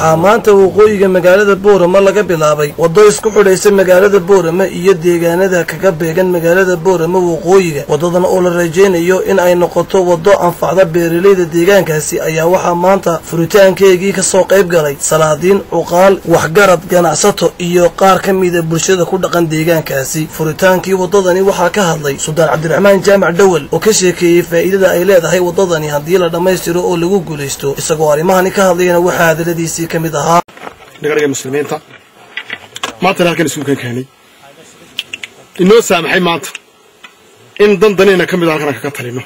waxaa maanta waqooyiga magaalada boorama laga bilaabay waddo isku xidhaysa magaalada boorama iyo deegaanada kaga beegan magaalada boorama waqooyiga waddadan oo la rajaynayo in ay noqoto waddo anfacda beeralayda deegaankaasi ayaa waxaa maanta furitaankeegii kasoo qayb galay salaadiin cuqaal waxgarad ganacsato iyo qaar ka mida bulshada ku dhaqan deegaankaasi furitaankii waddadani waxaa ka hadlay suldaan cabdiraxmaan jaamac dhowel oo ka sheekeeyey faa'iidada ay leedahay waddadani haddii la dhammaystiro oo lagu guulaysto isagoo arrimahani ka hadlayana waxaa hadaladiisii ka mid ahaa dhagdhaga muslimiinta maantana halkan isuukan keenay inoo saamaxay maanta in dan danayna ka mid a halkan kaga talino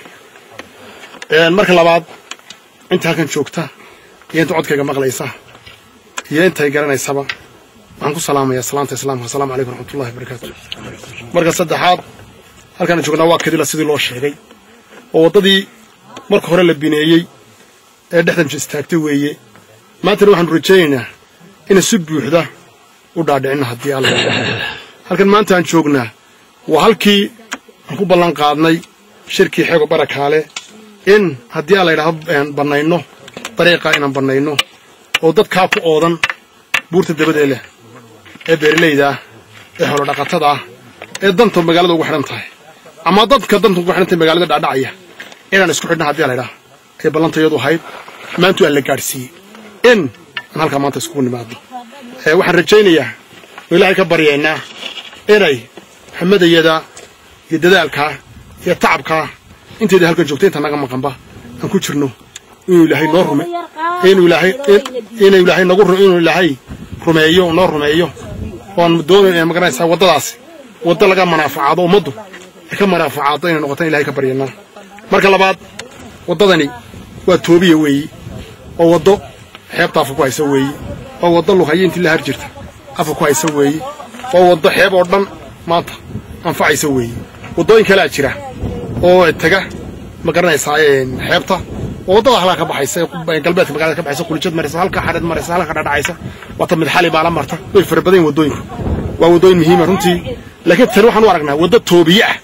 marka labaad inta halkan joogta iyo inta codkayga maqlaysa iyo intay garanaysaba waxaan ku salaamayaa salaanta islaamka asalamu calaykum raxmatullahi wabarakaatu marka saddexaad halkaan joognaa waa kadila sidii loo sheegay oo waddadii marka hore la bineeyey ee dhexdan istaagtay weeye maantana waxaanu rajaynaynaa ina si buuxda u dhaadhicinna haddii alla halkan maanta aan joognaa waa halkii aan ku ballan qaadnay shirkii xeego barakaale in haddii aan la ydhaahdo bannayno dariiqaa inaan bannayno oo dadkaa ku oodan buurta dabadee leh ee beeralayda ah ee xoolodhaqatada ah ee danta magaalada ugu xidhan tahay ama dadka danta ugu xidhan tahay magaalada dhacdhacaya inaan isku xidhna haddii laydhaha ay ballantayadu ahayd maantu aan la gaadhsiiyey in aan halkaa maanta iskugu nimaadno waxaan rajaynayaa oo ilaahay ka baryaynaa inay xamadayada iyo dadaalkaa iyo tacabkaa intayda halkan joogta inta naga maqanba aan ku jirno inuu ilaahay noo rume inuu ilaahay inuu ilaahay nagu inuu ilaahay rumeeyo noo rumeeyo oon doonayn ma garanaysaa waddadaasi waddo laga manaafacaado ummaddu ay ka manaafacaado inay noqotaan ilahay ka baryaynaa marka labaad waddadani waa toobiya weeyi oo waddo xeebta afa ku haysa weeyi oo waddo lughaya intii la har jirta afa ku haysa weeyi oo waddo xeeb oo dhan maanta anfacaysa weeyi waddooyin kalea jira oo tega ma garanaysaa xeebta oo waddada halkaa ka baxaysa galbeedka magaalada ka baxaysa qulijad maraysa halka xadheed maraysa halka dhadhacaysa wata mid xali baala marta way fara badan yihin waddooyinku waa waddooyin muhiima runtii laakiin tani waxaan u aragnaa waddo toobiye ah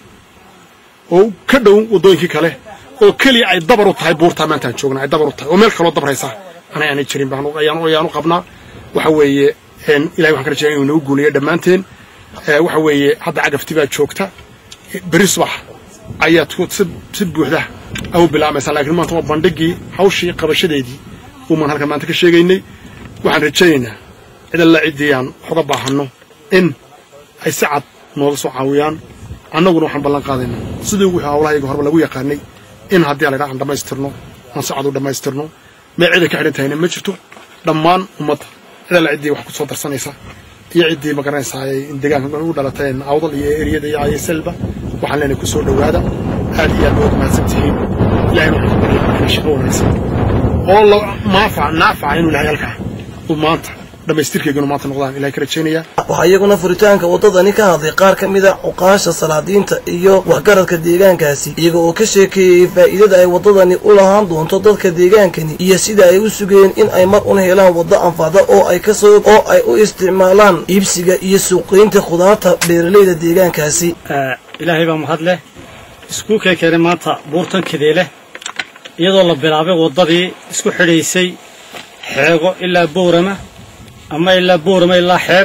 oo ka dhow waddooyinkii kale oo keliya ay dabar u tahay buurtaa maantaan joogna ay dabar u tahay oo meel kaloo dabraysa anay aanay jirin ayaan u qabnaa waxa weeye ilahay waxaan ka rajaya inuu nagu guuleeyo dhammaanteen waxa weeye hadda cagafti baa joogta beri subax ayaad si buuxda au bilaamaysaa laakiin maanta waa bandhigii hawshii qabashadeedii umaan halkan maanta ka sheegaynay waxaan rajaynaynaa cid alla ciddii aan waxuga baahanno in ay si cad nooga soo caawiyaan annaguna waxaan ballan qaadaynaa sidii wixii hawlahayaga horeba lagu yaqaanay in haddii ala aan dhammaystirno aan si cad u dhammaystirno meel ciday ka xidhan tahayna ma jirto dhammaan ummadda cid alla ciddii wax ku soo darsanaysa iyo ciddii ma garanaysaa deegaanka u dhalateen awdal iyo eriyada iyo ayaselba waxaan leenahay ku soo dhowaada aad iyo aad baad mahadsan tihiin ilahayna waxaan ka baryaa shaqo wanaagsan oo maafac naafaca inuu ilahay halkaa uu maanta dhammaystirkeyganu maanta noqdaan ilahay ka rajaynayaa waxaa iyaguna furitaanka waddadani ka hadlay qaar ka mid a cuqaasha salaadiinta iyo waxgaradka deegaankaasi iyaga oo ka sheekeeyey faa'iidada ay waddadani u lahaan doonto dadka deegaankani iyo sida ay u sugeen in ay mar un helaan waddo anfacda oo ay kasoo oo ay u isticmaalaan iibsiga iyo suuqgeynta khudaarta beeralayda deegaankaasi ilaahay baa mahad leh iskuulkay keenay maanta buurtan kadeeleh iyadoo la bilaabay waddadii isku xidhaysay xeego ilaa boorama ama ilaa boorama ilaa xeeb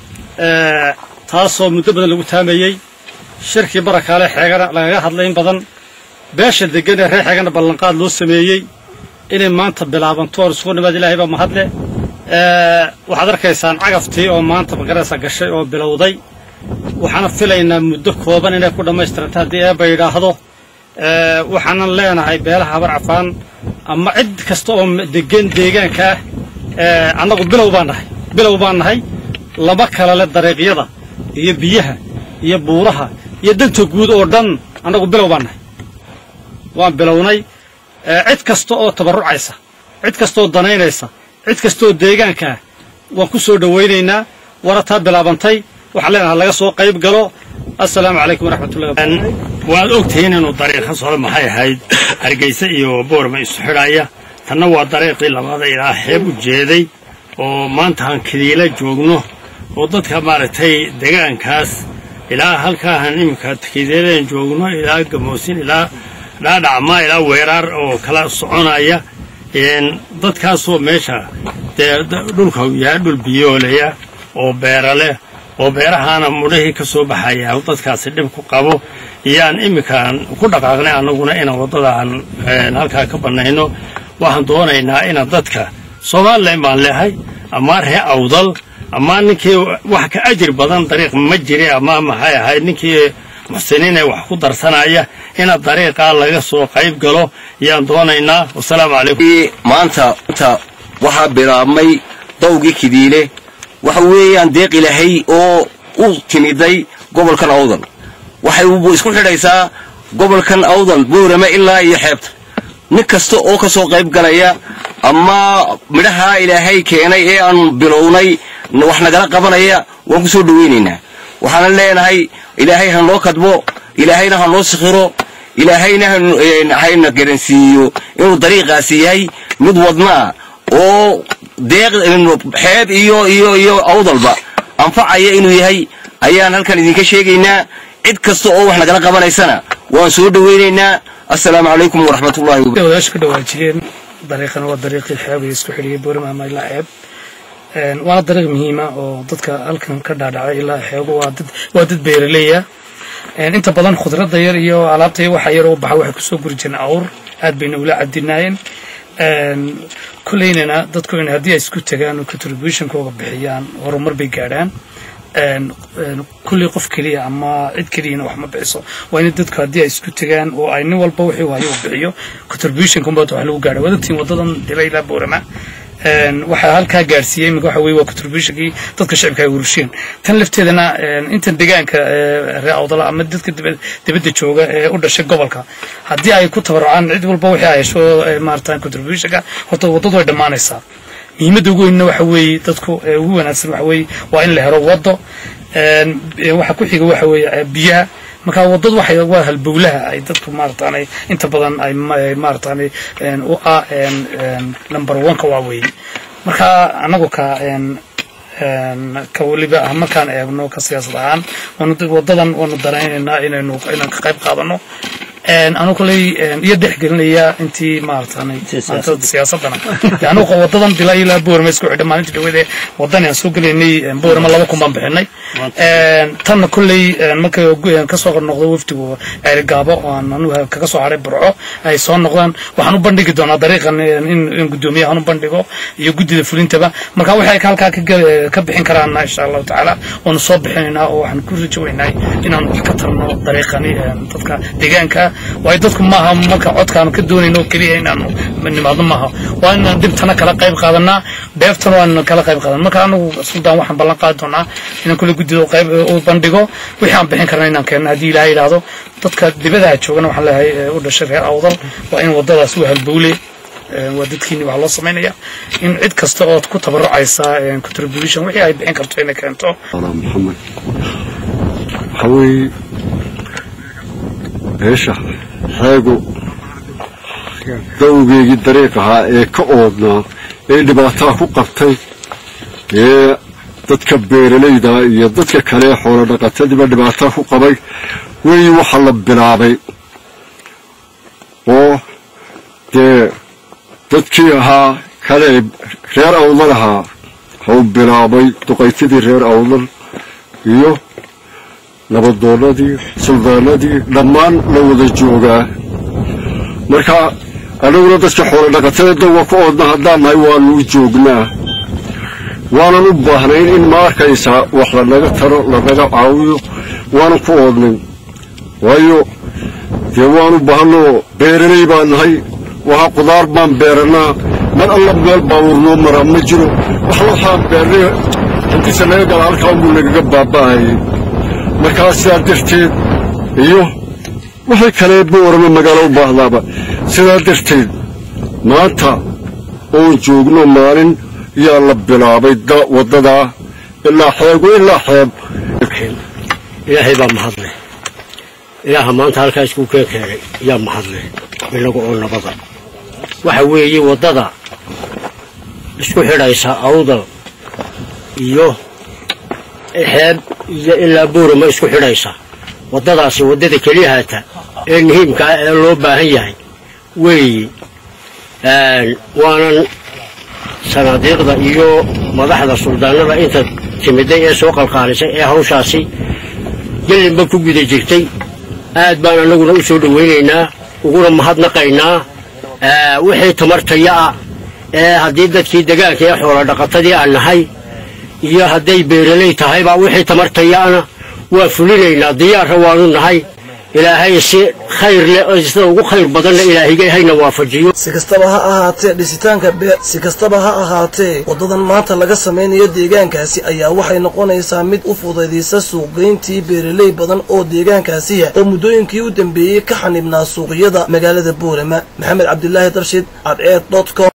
taasoo muddo badan lagu taamayey shirkii barakaale xeegana lagaga hadlay in badan beesha deggan ee reer xeegana ballanqaad loo sameeyey inay maanta bilaabanto oon isugu nimaad ilaahay baa mahadle waxaad arkaysaan cagaftii oo maanta magaraysa gashay oo bilowday waxaana filaynaa muddo kooban inay ku dhammaystiranta haddii eebba yidhaahdo waxaanan leenahay beelaha habar cafaan ama cid kasta oo deggan deegaanka ah annagu bilow baan nahay bilow baan nahay laba kala le dariiqyada iyo biyaha iyo buuraha iyo danta guud oo dhan annagu bilow baan nahay waan bilownay cid kasta oo tabarrucaysa cid kastaoo danaynaysa cid kastaoo deegaanka ah waan ku soo dhowaynaynaa warataa bilaabantay waxaan leenahay laga soo qayb galo assalaamu calaykum waraxmatullahi waad ogtihiin inuu dariiqa socdo maxay ahayd hargeysa iyo boorma isu xidhaya tanna waa dariiqii labaada ilaa xeeb u jeeday oo maanta aan kadiila joogno oo dadka maaragtay deegaankaas ilaa halkaahan iminka kadiiladan joogno ilaa gamoosin ilaa dhaadhacma ilaa weeraar oo kala soconaya dadkaasoo meesha dee dhulka uu yahay dhul biyoolaya oo beera leh oo beerahaana mudhahii ka soo baxaya dadkaasi dhib ku qabo iyaan iminkaan ku dhaqaaqnay annaguna inaan waddadaan halkaa ka bannayno waxaan doonaynaa inaan dadka somalilan baan leehay amaa ree awdal amaa ninkii wax ka ajir badan dariiq ma jiri ama maxay ahayd ninkii muxsiniinee wax ku darsanaya inaad dariiqaa laga soo qayb galo yaan doonaynaa wasalaamu calaykum maanta waxaa bilaabmay dawgii kidiile waxa weeyaan deeq ilahay oo u timiday gobolkan awdal waxay isku xidhaysaa gobolkan awdal boorame ilaa iyo xeebta nin kasta oo ka soo qayb galaya ama midhahaa ilaahay keenay ee aan bilownay wax nagala qabanaya waan ku soo dhowaynaynaa waxaanan leenahay ilaahay ha noo kadbo ilaahayna ha noo sikhiro ilaahayna hayna garansiiyo inuu dariiqaasi yahay mid wadnaa oo deeq xeeb iyo iyo iyo awdalba anfacaya inuu yahay ayaan halkan idinka sheegaynaa cid kasta oo wax nagala qabanaysana waan soo dhowaynaynaa assalaamu calaykum waraxmatullahi wadaasha ka dhawaajiyeen dariiqan waa dariiqii xeebay isku xidhiyay boorama ama ilaa xeeb waana dariiq muhiima oo dadka halkan ka dhaadhacay ilaa xeebo waa dad waa dad beeraleya inta badan khudradda yar iyo alaabta iyo waxa yar oo baxa waxay kusoo guri jireen awr aad bayna ula cadinaayeen kuleynana dadku in haddii ay isku tagaan oo contributionkooga bixiyaan horumar bay gaadhaan kulley qof keliya ama cid keliyana wax ma bixiso waa in dadku haddii ay isku tagaan oo ay nin walba wixii hayo uu bixiyo contributionkunbaa wax lagu gaadha wadatiin wadadan dila ilaa boorama waxaa halkaa gaarsiiyey imika waxa weye waa contributionkii dadka shacibka ay urusheen tan lafteedana intan deegaanka ree awdala ama dadka dibadda jooga ee u dhashay gobolka haddii ay ku tabarucaan cid walba wixii ay hesho maarata contributionka horta waddadu way dhammaanaysaa muhiimadda ugu weynna waxa weeye dadku ugu wanaagsan waxa weeye waa in la helo waddo waxa ku xiga waxa weeye biyaha marka waddadu waxay waa halbowlaha ay dadku maarataanay inta badan ay maarataanay u ah number one-ka waa weeye marka annagu ka ka weliba ah markaan eegno ka siyaasad ahaan waddadan waanu daraynaynaa inaynu inaan ka qayb qaadano anu koley iyo dhexgelinaya intii maarataanay siyaasadana anugu wadadan bila ilaa boorama isku xidha maalintii dhawade wadani aan soo gelaynay boorama laba kun baan bixinay tanna kolley marka kasoo noqdo wafdigu ceerigaabo oo aan anugu kaga soo haray burco ay soo noqdaan waxaan u bandhigi doonaa dariiqan in guddoomiyahan u bandhigo iyo guddida fulintaba marka waxay halkaa ka bixin karaana insha allahu tacaala waanu soo bixinaynaa oo waxaan ku rajowaynahay inaan wax ka tarno dariiqani dadka deegaanka waayo dadku maaha marka codkaanu ka doonayno keliya inaanu nimaadno maaha waa inaan dhibtana kala qayb qaadanaa dheeftana waan kala qayb qaadan marka anagu suldaan waxaan ballan qaadi doonaa inaan kule guddida qayb u bandhigo wixii aan bixin karna inaan keenno haddii ilaahay yidhaahdo dadka dibadaha joogana waxaan leeyahay u dhashay reer awdal waa in waddadaas u halbowle waa dadkiini waxaa loo samaynaya in cid kasta ood ku tabarucaysa contribution wixii ay bixin karto inay keento maxamed waxaa weeye beesha xeegu dawgeegii dariiq ahaa ee ka oodnaa ee dhibaataa ku qabtay ee dadka beeralayda iyo dadka kale ee xoolo dhaqatadiiba dhibaataa ku qabay weyi waxa la bilaabay oo dee dadkii ahaa kale reer awdal ahaa hau bilaabay duqaytidii reer awdal iyo nabadoonnadii suldaanadii dhammaan la wada joogaa marka anaguna dadka xoolo dhaqatada dawga ka oodna haddaan nahay waanu u joognaa waanan u baahnayn in ma arkaysaa wax lanaga taro lanaga caawiyo waanan ku oodnayn waayo dee waanu baahanoo beeralay baan nahay waxa qudaar baan beerannaa mar alla meel baabuurnoo maraa ma jiro wax waxaan beernay hantiisa naga gala halkaa unbuu nagaga baaba'ayay markaa sidaa darteed iyo wixii kale boorama magaalo u baahdaaba sidaa darteed maanta oon joogno maalin yaa la bilaabay waddadaa ilaa xeegu ilaa xeeb ilaahay baa mahadleh ilaaha maanta halkaa iskuu keen keenay yaa mahadleh inagu oo nabada waxa weeye waddada isku xidhaysa awdal iyo xeeb iyo ilaa buurama isku xidhaysa waddadaasi waddada keliyahaata ee muhiimka ah ee loo baahan yahay weeyi waanan sanaadiiqda iyo madaxda suldaanada inta timiday ee soo qalqaalisay ee hawshaasi gelinba ku guda jirtay aad baan annaguna u soo dhowaynaynaa uguna mahadnaqaynaa wixii tamartaya ah ee haddii dadkii degaanka ee xoola dhaqatadii aan nahay iyo hadday beeraley tahayba wixii tamartayaana waa fulinaynaa diyaarra waanu nahay ilaahay si khayr leh oo sida ugu khayr badanna ilaahigay hayna waafajiyo si kastaba ha ahaatee dhisitaanka beer si kastaba ha ahaatee waddadan maanta laga samaynayo deegaankaasi ayaa waxay noqonaysaa mid u fudaydaysa suuqgeyntii beeraley badan oo deegaankaasiya oo muddooyinkii u dambeeyey ka xanibnaa suuqyada magaalada boorama maxamed cabdilaahi darshid cadceed dot com